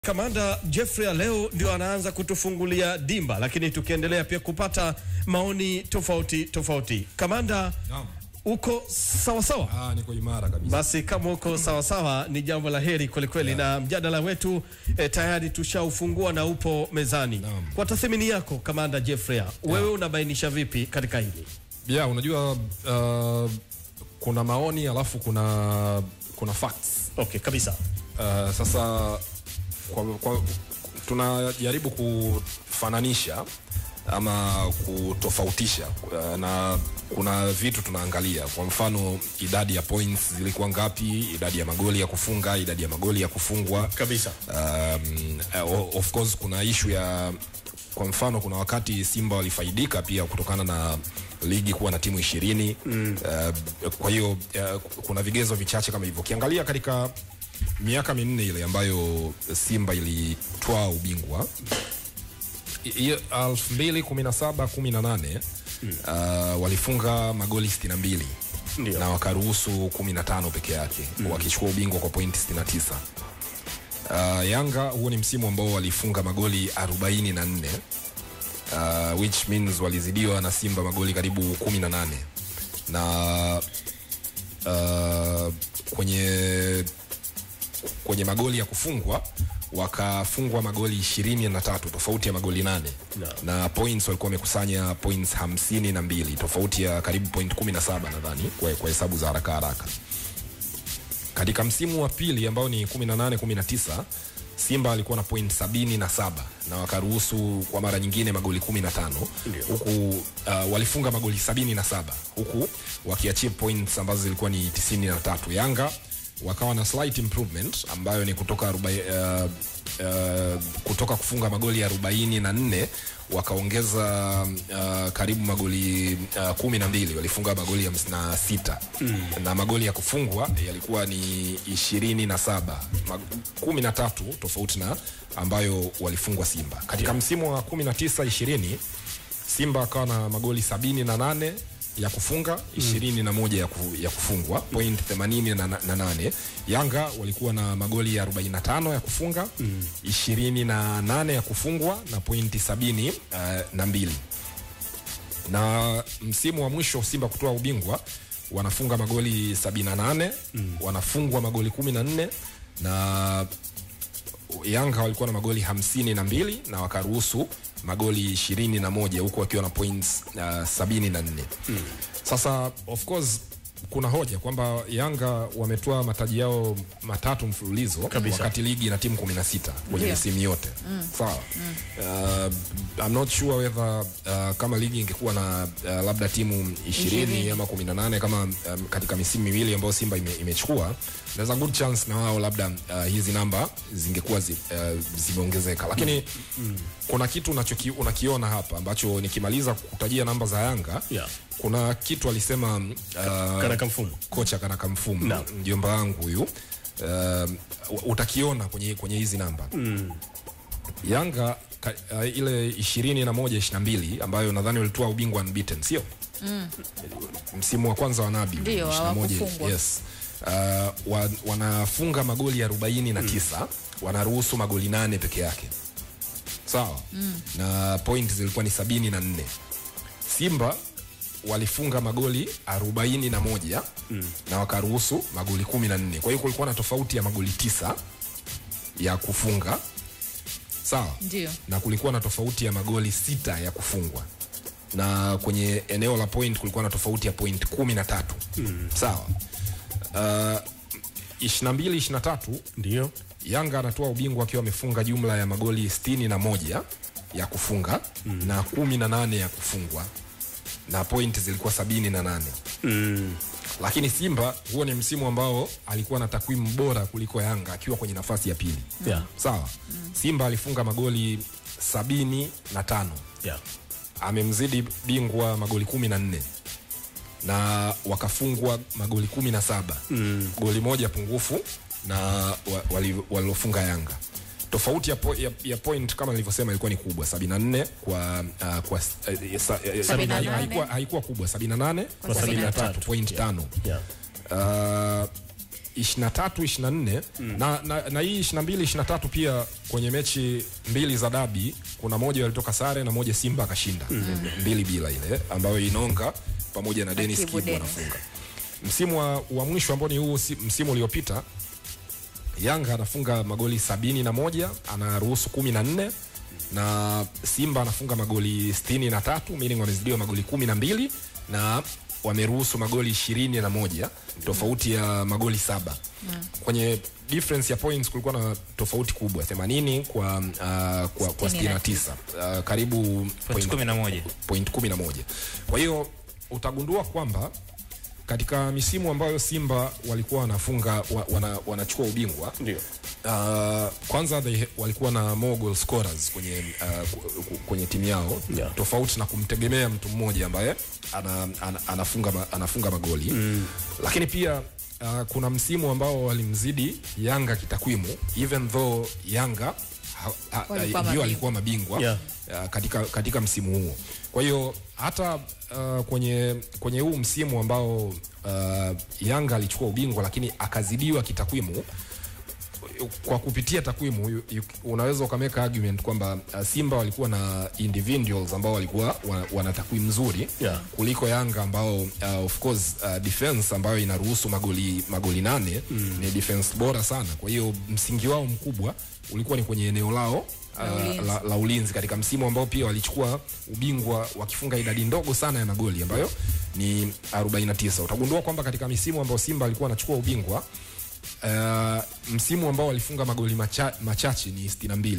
Kamanda Jeffrey leo ndio anaanza kutufungulia dimba, lakini tukiendelea pia kupata maoni tofauti tofauti. Kamanda, Naam. uko sawa sawa? Ah, niko imara kabisa. Basi kama uko sawa sawa ni jambo la heri kwelikweli, na mjadala wetu eh, tayari tushaufungua na upo mezani. Naam. Kwa tathmini yako Kamanda Jeffrey, wewe unabainisha vipi katika hili? Yeah, unajua uh, kuna maoni alafu kuna kuna facts. Okay, kabisa. Uh, sasa kwa, kwa, tunajaribu kufananisha ama kutofautisha uh, na kuna vitu tunaangalia, kwa mfano idadi ya points zilikuwa ngapi, idadi ya magoli ya kufunga, idadi ya magoli ya kufungwa Kabisa. um, uh, of course kuna ishu ya kwa mfano kuna wakati Simba walifaidika pia kutokana na ligi kuwa na timu ishirini mm. uh, kwa hiyo uh, kuna vigezo vichache kama hivyo ukiangalia katika miaka minne ile ambayo Simba ilitwaa ubingwa hiyo elfu mbili kumi na saba kumi na nane uh, walifunga magoli sitini na mbili Ndio. na wakaruhusu kumi na tano peke yake mm. wakichukua ubingwa kwa pointi sitini na tisa uh, Yanga huo ni msimu ambao walifunga magoli 44 uh, which means walizidiwa na Simba magoli karibu 18 na uh, kwenye kwenye magoli ya kufungwa wakafungwa magoli ishirini na tatu tofauti ya magoli nane No. na points walikuwa wamekusanya points hamsini na mbili tofauti ya karibu point kumi na saba nadhani kwa, kwa hesabu za haraka haraka katika msimu wa pili ambao ni 18 19 Simba alikuwa na point sabini na saba na wakaruhusu kwa mara nyingine magoli 15 Ndio. huku uh, walifunga magoli sabini na saba huku wakiachieve points ambazo zilikuwa ni 93 Yanga wakawa na slight improvement ambayo ni kutoka arobaini, uh, uh, kutoka kufunga magoli 44 wakaongeza uh, karibu magoli uh, kumi na mbili walifunga magoli hamsini na sita mm. na magoli ya kufungwa yalikuwa ni ishirini na saba kumi na tatu tofauti na ambayo walifungwa Simba katika yeah. msimu wa kumi na tisa ishirini Simba akawa na magoli sabini na nane ya kufunga ishirini na moja ya, ku, ya kufungwa point themanini na, na, na nane Yanga walikuwa na magoli ya 45 ya kufunga ishirini na nane ya kufungwa na pointi sabini uh, na mbili na msimu wa mwisho Simba kutoa ubingwa wanafunga magoli 78 mm. wanafungwa magoli 14 na Yanga walikuwa na magoli hamsini na mbili na wakaruhusu magoli ishirini na moja huku wakiwa na points uh, sabini na nne mm. Sasa of course kuna hoja kwamba Yanga wametoa mataji yao matatu mfululizo Kabisa. wakati ligi ina timu 16 kwenye Ndio. misimu yote mm. sawa mm. uh, I'm not sure whether uh, kama ligi ingekuwa na uh, labda timu 20 ama 18 kama um, katika misimu miwili ambayo Simba ime, imechukua there's a good chance na wao labda uh, hizi namba zingekuwa zi, uh, zimeongezeka lakini mm. kuna kitu unachoki, unakiona hapa ambacho nikimaliza kutajia namba za Yanga Yeah. kuna kitu alisema uh, Kanaka Mfumo. kocha Kanaka Mfumo Naam. mjomba wangu huyu uh, utakiona kwenye kwenye hizi namba mm. Yanga ka, uh, ile ishirini na moja ishirini na mbili ambayo nadhani walitoa ubingwa unbeaten sio mm. msimu wa kwanza wa Nabi Ndio, 21, hawakufungwa. yes. uh, wa, wanafunga magoli arobaini na tisa wanaruhusu magoli nane peke yake sawa mm. na point zilikuwa ni sabini na nne Simba walifunga magoli 41 mm. na wakaruhusu magoli 14. Kwa hiyo kulikuwa na tofauti ya magoli tisa ya kufunga sawa, Ndio. na kulikuwa na tofauti ya magoli sita ya kufungwa, na kwenye eneo la point kulikuwa na tofauti ya point 13 mm. sawa. Uh, 22 23 Ndio. Yanga anatoa ubingwa akiwa amefunga jumla ya magoli sitini na moja ya kufunga mm. na kumi na nane ya kufungwa na point zilikuwa sabini na nane Mm. lakini Simba huo ni msimu ambao alikuwa na takwimu bora kuliko Yanga akiwa kwenye nafasi ya pili Yeah. sawa Simba alifunga magoli sabini na tano Yeah. amemzidi bingwa magoli kumi na nne na wakafungwa magoli kumi na saba mm. goli moja pungufu na wa- wali- walilofunga Yanga tofauti ya, po, ya, ya point kama nilivyosema ilikuwa ni kubwa 74 kwa uh, kwa uh, sa, uh, 78. haikuwa, haikuwa kubwa 78 Kwa kwa 73 73 point Yeah. tano Yeah. uh, 23 24 na, na, na hii 22 23 pia kwenye mechi mbili za dabi kuna moja walitoka sare na moja Simba akashinda mbili bila ile ambayo Inonga pamoja na Dennis Kibu Kibu Dennis. wanafunga. Msimu wa, wa mwisho ambao ni huu si- msimu uliopita Yanga anafunga magoli sabini na moja anaruhusu kumi na nne na Simba anafunga magoli sitini na tatu meaning wamezidiwa magoli kumi na mbili na wameruhusu magoli ishirini na moja tofauti ya magoli saba kwenye difference ya points kulikuwa na tofauti kubwa 80 kwa, uh, kwa, kwa 69 uh, karibu Point kumi na moja. point 11 kwa hiyo utagundua kwamba katika misimu ambayo Simba walikuwa wanafunga wa, wana, wanachukua ubingwa Ndio. Uh, kwanza they, walikuwa na more goal scorers kwenye, uh, ku- ku- kwenye timu yao Yeah. tofauti na kumtegemea mtu mmoja ambaye ana, ana, anafunga, ma- anafunga magoli mm. lakini pia uh, kuna msimu ambao walimzidi Yanga kitakwimu even though Yanga ha- ha- Walikuwa ndio mabingwa. alikuwa mabingwa Yeah. uh, katika, katika msimu huo kwa hiyo hata uh, kwenye, kwenye huu msimu ambao uh, Yanga alichukua ubingwa lakini akazidiwa kitakwimu kwa kupitia takwimu you- you- unaweza ukameka argument kwamba uh, Simba walikuwa na individuals ambao walikuwa wana, wana takwimu nzuri Yeah. kuliko Yanga ambao uh, of course uh, defense ambayo inaruhusu magoli magoli nane mm. ni defense bora sana. Kwa hiyo msingi wao mkubwa ulikuwa ni kwenye eneo lao La uh, ulinzi. la, la ulinzi katika msimu ambao pia walichukua ubingwa wakifunga idadi ndogo sana ya magoli ambayo ni 49. Utagundua kwamba katika misimu ambayo Simba alikuwa anachukua ubingwa uh, msimu ambao walifunga magoli macha, machache ni 62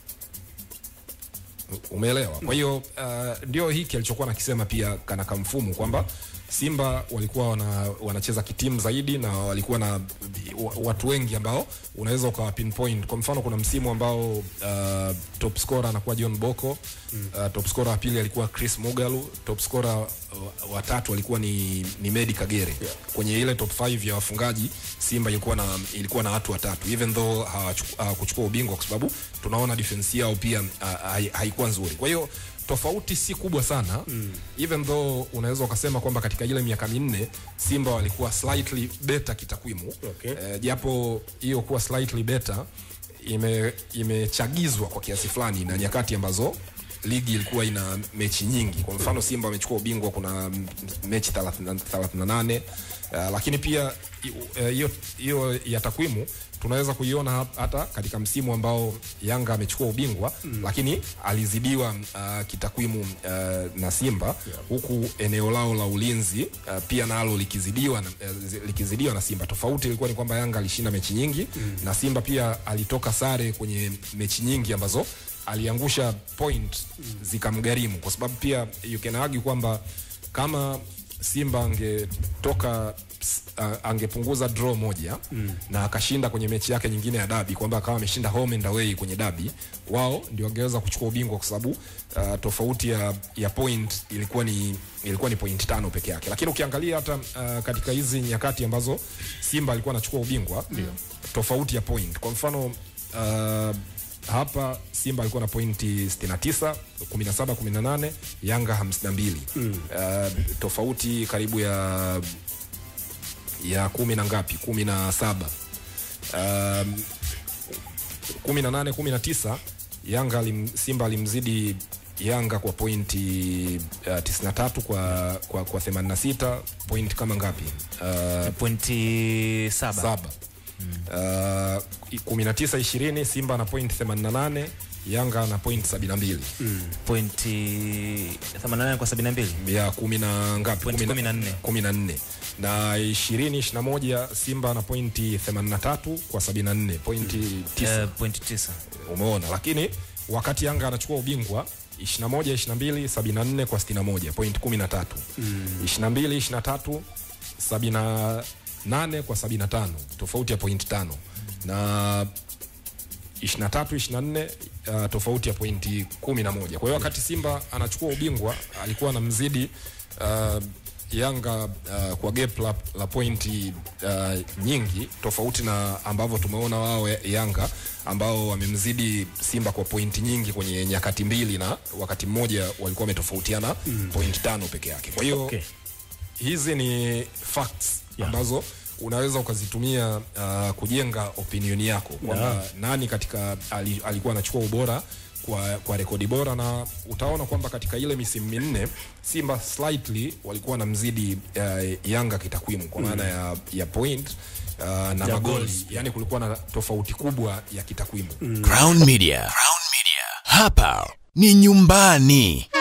umeelewa kwa hiyo uh, ndio hiki alichokuwa nakisema pia kana kamfumu kwamba simba walikuwa wana, wanacheza kitimu zaidi na walikuwa na wa- watu wengi ambao unaweza ukawa pinpoint kwa mfano kuna msimu ambao uh, top scorer anakuwa john boko uh, top scorer wa pili alikuwa chris mugalu top scorer uh, wa tatu alikuwa ni, ni medi kagere kwenye ile top 5 ya wafungaji simba ilikuwa na ilikuwa na watu watatu even though hawachuku- hawakuchukua ubingwa kwa sababu tunaona defense yao pia uh, hai- haikuwa nzuri kwa hiyo tofauti si kubwa sana mm. even though unaweza ukasema kwamba katika ile miaka minne simba walikuwa slightly better kitakwimu Okay. Eh, japo hiyo kuwa slightly better ime imechagizwa kwa kiasi fulani na nyakati ambazo ligi ilikuwa ina mechi nyingi kwa mfano simba wamechukua ubingwa kuna m- mechi 30 38 uh, lakini pia i- eh, hiyo hiyo ya takwimu tunaweza kuiona hap- hata katika msimu ambao yanga amechukua ubingwa mm. lakini alizidiwa uh, kitakwimu uh, na simba yeah. huku eneo lao la ulinzi uh, pia nalo likizidiwa na, uh, likizidiwa na simba tofauti ilikuwa ni kwamba yanga alishinda mechi nyingi mm. na simba pia alitoka sare kwenye mechi nyingi ambazo aliangusha point zikamgharimu kwa sababu pia you can argue kwamba kama simba angetoka uh, angepunguza draw moja mm. na akashinda kwenye mechi yake nyingine ya dabi kwamba akawa ameshinda home and away kwenye dabi wao ndio wangeweza kuchukua ubingwa kwa sababu uh, tofauti ya, ya point ilikuwa ni ilikuwa ni point tano peke yake lakini ukiangalia hata uh, katika hizi nyakati ambazo simba alikuwa anachukua ubingwa mm. tofauti ya point kwa mfano uh, hapa simba alikuwa na pointi 69 17 18 yanga 52 mm. uh, tofauti karibu ya ya kumi na ngapi kumi na saba um, kumi na nane kumi na tisa yanga alim, simba alimzidi yanga kwa pointi uh, 93 kwa, kwa, kwa 86 point kama ngapi uh, pointi saba saba uh, kumi na tisa ishirini simba na point 88 yanga na point 72 pointi 88 kwa 72 ya kumi na ngapi Point Kumi na- 14. kumi na nne na ishirini ishiri na moja simba na pointi 83 kwa 74 pointi 9 Eh, pointi tisa umeona lakini wakati yanga anachukua ubingwa 21 22 74 kwa 61 point 13 22 23 78 kwa 75 tofauti ya point 5 na 23 24 uh, tofauti ya pointi 11 kwa hiyo wakati simba anachukua ubingwa alikuwa anamzidi uh, yanga uh, kwa gap la, la pointi uh, nyingi tofauti na ambavyo tumeona wao ya- yanga ambao wamemzidi simba kwa pointi nyingi kwenye nyakati mbili na wakati mmoja walikuwa wametofautiana mm. pointi tano peke yake kwa hiyo Okay. hizi ni facts yeah. ambazo unaweza ukazitumia uh, kujenga opinion yako kwamba nani katika ali, alikuwa anachukua ubora kwa, kwa rekodi bora na utaona kwamba katika ile misimu minne Simba slightly walikuwa wanamzidi uh, Yanga kitakwimu kwa maana ya, ya point uh, na Ya magoli goals. yani kulikuwa na tofauti kubwa ya kitakwimu Crown Media. Crown Media. Hapa ni nyumbani.